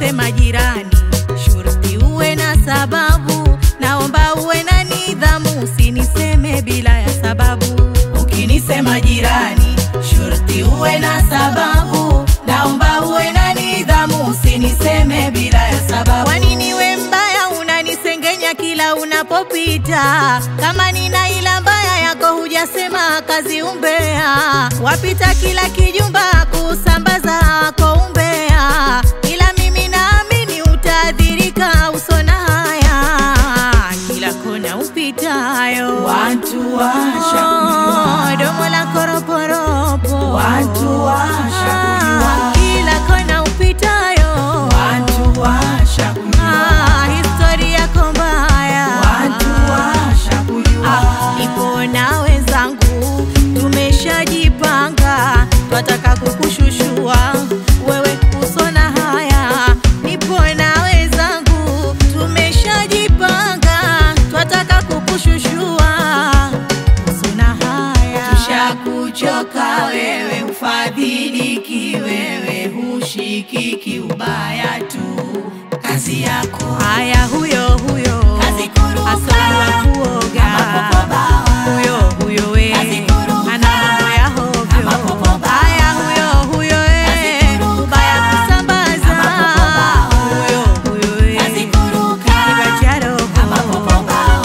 ukinisema jirani, shurti uwe na sababu. Naomba uwe na nidhamu, usiniseme bila ya sababu. Ukinisema jirani, shurti uwe na sababu. Naomba uwe na nidhamu, usiniseme bila ya sababu. Kwa nini we mbaya unanisengenya kila unapopita? Kama nina ila mbaya yako hujasema kazi umbea, wapita kila kijumba kusambaza kwa umbea, ila mimi naamini utaadhirika usona haya kila kona upitayo, Watu washa Oh, domo la koroporopo, Watu washa kujua. kila kona upitayo, Watu washa kujua. Ah, historia yako mbaya, Watu washa kujua. Ah, nipo na wenzangu tumeshajipanga, twataka kukushushua wewe usona haya. Nipo na wenzangu tumeshajipanga, twataka kukushushua usona haya. Tushakuchoka wewe, ufadhiliki wewe, hushikiki ubaya tu, kazi yako Haya, huyo huyo Kazi kuruka. asali wa kuoga, Kama popo bawa. huyo huyo we Kazi kuruka. ana mambo ya hovyo. Kama popo bawa. Haya, huyo huyo we Kazi kuruka. ubaya kusambaza, Kama popo bawa. huyo huyo we Kazi kuruka. kinywa cha roho. kama popo bawa.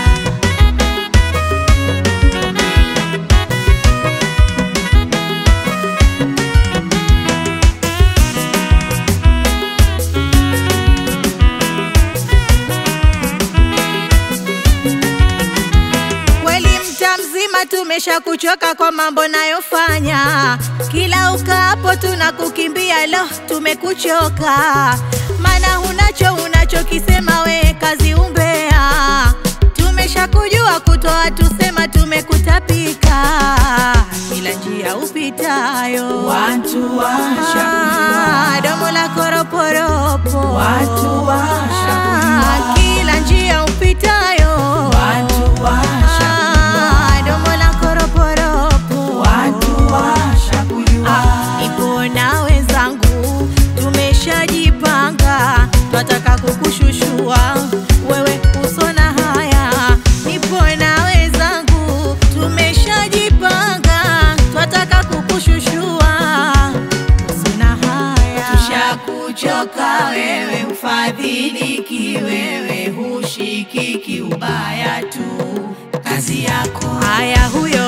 Kweli mta mzima tumesha kuchoka kwa mambo nayofanya, kila ukaapo tunakukimbia, lo tumekuchoka, maana hunacho unachokisema we kazi umbea, tumesha kujua kutoa tusema tumekutapika, kila njia upitayo Watu washa kujua. Ah, domo la koroporopo Watu washa kujua. Ah, kila njia upitayo Watu washa Ah, domo la koroporopo Watu washa kujua. Ah, nipo na wenzangu tumeshajipanga, twataka kukushushua wewe usona haya. Nipo na wenzangu tumeshajipanga, twataka kukushushua usona haya. Tushakuchoka wewe, ufadhiliki wewe, hushikiki ubaya tu, kazi yako Haya, huyo